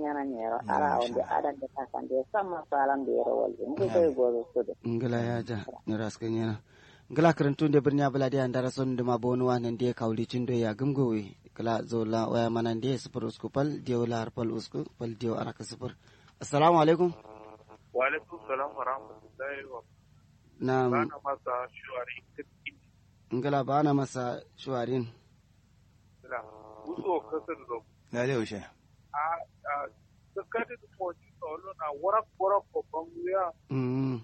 yana nyero ara onde ada de kasan de sama salam de ro wal ngi koy go so de ngala ya ja ni raskan yana ngala karantun da birnya bala da andara son da ma bonu wa nan da kauli cin do ya gumgowe kala zola waya manan da sifur usku pal diyo la pal usku pal diyo araka sifur assalamu alaikum wa alaikum salam wa rahmatullahi wa na bana masa shuwari kitkin ngala bana masa shuwarin da uso kasar da na da yaushe a a sakati da moji solo na warak warak babban wuya mm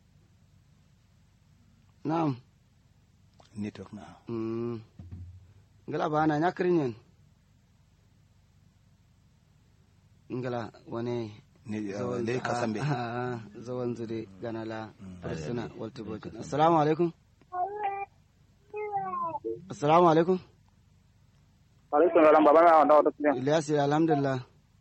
na'am network na mm ngala bana nyakrin yen ngala wane ne dai ka san bai zawan zure ganala arsuna walta bokin assalamu alaikum assalamu alaikum alaikum salam baba na wanda wata kiyan ilyas alhamdulillah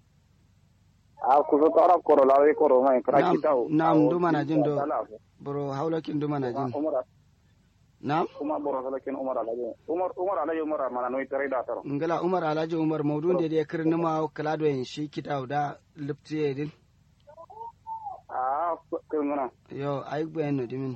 a ku zo tara koro la we koro mai kra Na'am, ki taw na'am, duma na jin do. bro haulakin duma na jin umar na'am umar boro sala ken umar alaje umar umar alaje umar mana no tare da taro ngala umar alhaji umar maudun da ya kirni ma kala do yin shi kita da liptiye din a kun ngana yo ay gben no dimin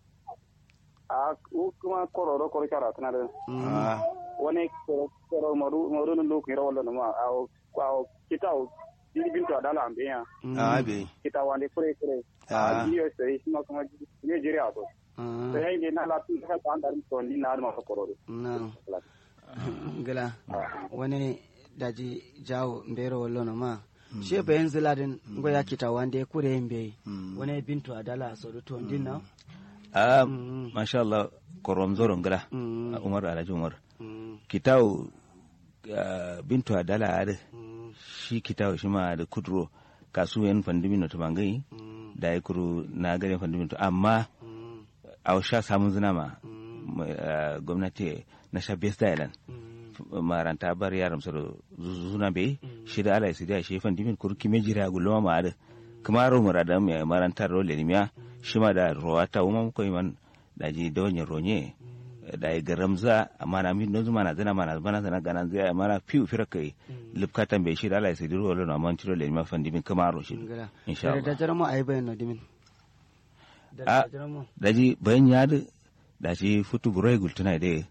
a ku kuma koro do koro kara tana da Mm. ah wani koro koro maru maru no ku ro wala no ma a ko kitaw dili bintu adala ambe ya Mm. ah bai kita wande kure kure Ah. a biyo sai kuma kuma ne jiri a to Ah, sai ne na la tu ka ta andar to ni na ma ko koro na ngala wani daji jawo mbero wallo no ma she bayan ziladin ngo ya kita wande kure mbe wani bintu adala so to din na a Mm. masha Allah korom zoron gala Mm. Umar Alhaji Umar Mm. kitau ah, bintu adala ade Mm. shi kitau shi ma da kudro kasu yan fandimino to bangai Mm. da ya kuru na gare fandimino to amma Mm. a sha samun zina ma Mm. mai, ah, gwamnati na sha best island Mm. maranta bar yaram soro zuna bai shi da ala isi da shi fandimin kuru kime jira gulma ma ade kuma ro murada mai maranta ro le miya shi ma da rowata uma ko iman da ji donye ronye da ya garamza amma na mi nozu mana zana mana bana zana ganan zai mana fiu fira kai lipkatan bai shi da ala isi diro lo na man tiro le miya fandimin kuma ro shi ngala insha da Allah jaramo ay bayan no dimin Ah. da jaramo daji bayan ya da da shi futu burai gultuna da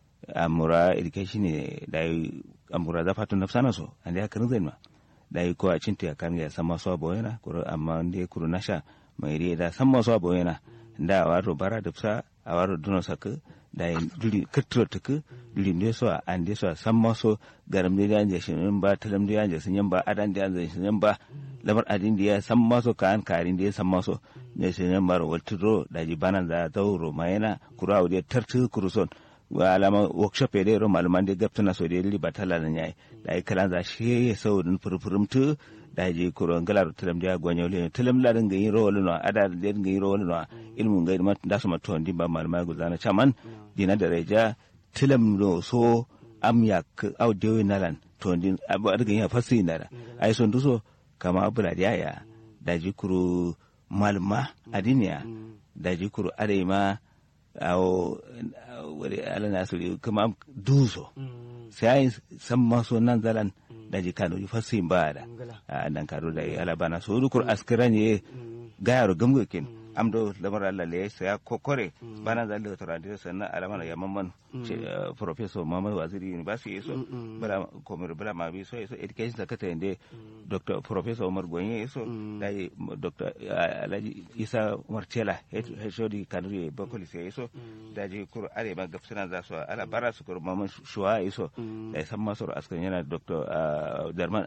amura education ne da yi amura za fatu nafsana so an ya kan zai ma da yi ko a cinta ya kan ya san masu abu yana kuro amma da ya kuro nasha mai ri da san masu abu yana da a waro bara da fsa a waro duno saka da yi duri kirtiro tuku duri ne so an de so san masu garam da yanje shi ba talam da yanje sun yan ba adan da yanje sun yan ba lamar adin da ya san maso kan karin da ya san maso ne shi yan maro waltiro da ji banan da zauro mayana kuro a wuri tartu kuruson wa alama workshop ya ro malaman da gaptana so da li batala nan yayi da ai kalan za shi ya sau din furfurum tu da je kuro ngalar tulam da gonyo le tulam la din gayin ro no ada da din gayin ro no ilmun gayin ma da su ma to din ba malama guzana chaman dina da reja tulam no so am ya au de nalan to din abu da gayin fasi na da ai son duso kama abu da ya da ji kuro malma adiniya da ji kuro areima awo wani ala nasiru kuma duso sai san maso nan zalan da ji kano ji fasin ba da a nan karo da ya ala bana so dukur askira ne gayaro gamgokin amdo lamar Allah le sai ya kokore bana zan da toradi sannan alamana ya mamman professor Muhammad Waziri University so bala komir bala ma bi so so education secretary inde dr professor Umar Gonye so dai dr Alhaji Isa Umar Tela heshodi kanuri bakoli sai so da je kur are ma gafsana za su ala bara su kur mamman shuwa so da san masu askan yana dr Darman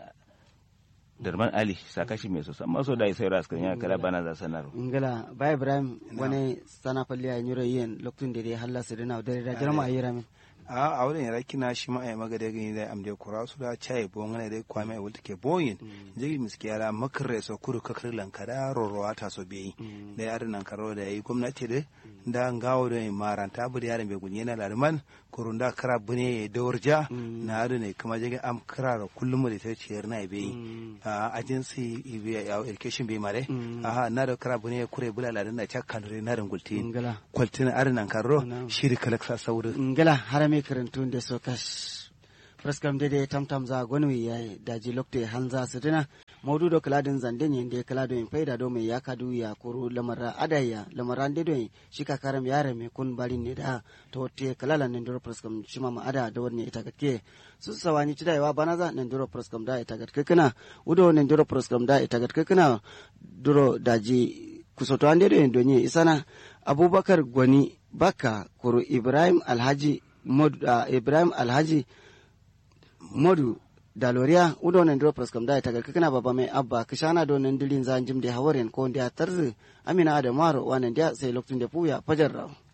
darman ali sakashi mai sosan maso da sai ras kan ya kala bana za sanar ngala ba ibrahim wani sana falli a nyuro yin lokacin da dai halla su dina da da jarma ayi ramin a a wurin yara kina shi ma ai maga da gani da amde kura su da chai bo ngane da kwame ai wulta ke boyin jigi miski yara makare so kuru kakar lankada rorowa ta so beyi da yaran nan karo da yi gwamnati da da ngawo da maranta bu da yaran be gunye na larman kurun da kara bune da warja na adu ne kuma jigi am kara da kullum da ta ciyar na beyi a agency ibe ya education be mare aha na da kara bune kure bula ladan na chakkan re na rangulti ngala kwaltin arin nan karo shiri kalaksa sauru ngala harame karantun da so kash praskam dede tamtam za gonu yayi daji lokte hanza su dina maudu do kaladin zande ne da kalado in faida do mai ya kadu ya kuru lamara adaya lamara de do shi ka karam yare me kun balin ne da to te kalala ne duro proskam shima ma ada da wani ita gatke su sawani cidai wa banaza ne duro proskam da ita gatke kana udo ne duro proskam da ita gatke kana duro daji kusoto ande do do nye isana abubakar gwani baka kuru ibrahim alhaji mod uh, ibrahim alhaji modu daloria udo nan dro praskam da ta garka kana baba mai abba kishana do nan dilin zan jim da hawaren ko da tarzi amina da maro wannan da sai lokacin da puya fajar raw